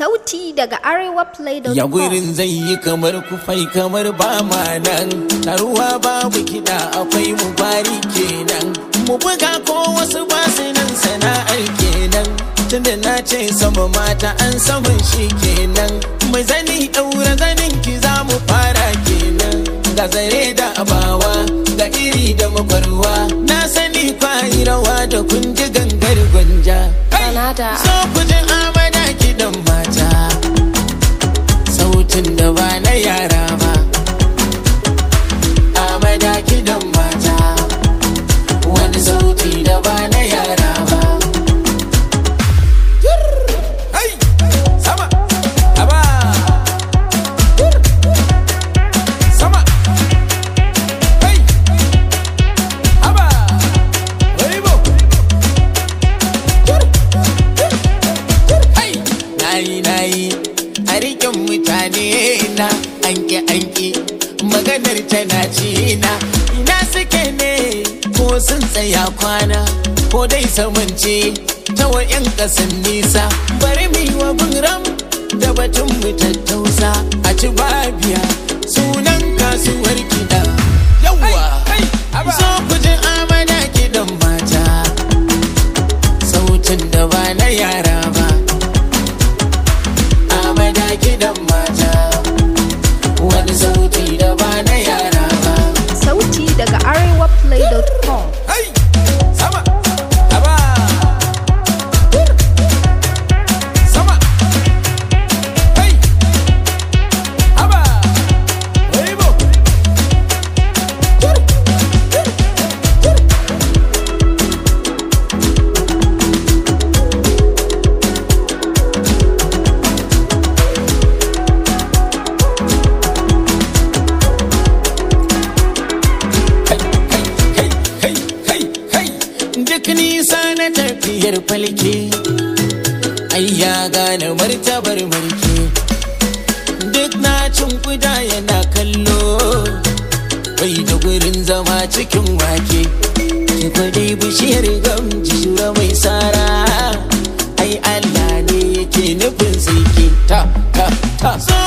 Sauti daga arewaplay.com. Ya gurin zai yi kamar kufai kamar ba ma nan Taruwa babu kiɗa akwai mu bari kenan Mu buga ko wasu basu nan sana'ar kenan Tunda na ce sama mata an saman shi kenan Mai zani ɗaura zanin ki za mu fara kenan Ga zare da abawa ga iri da makwarwa Na sani kwayi rawa da kun ji gangar gwanja Kanada. So ku ji amana kiɗan mata sautin da ba na yara ba amada kidan mata wani sauti da ba na yara ba Hai! sama aba sama Hai! aba Weibo! Hai! nayi nayi a rikin mutane na anke anke maganar tana ci na ina suke ne ko sun tsaya kwana ko dai samance ta wa'yan kasan nisa bari mu yi wa ram da batun mu tattausa a ci babiya sunan kasuwar kiɗa yawa zo ku ji amana kiɗan mata sautin da ba na yara ba amada kidan mata wani sauti da ba na yara ba Sauti daga arewaplay.com. hai sama aba sama hai aba weibo kai kai kai kai duk nisa na tafiyar falke ai ya gane martabar mulki duk na cin kuda yana kallo bai da gurin zama cikin wake ki dai bishiyar gamji shura mai sara ai Allah ne yake nufin siki ta ta ta so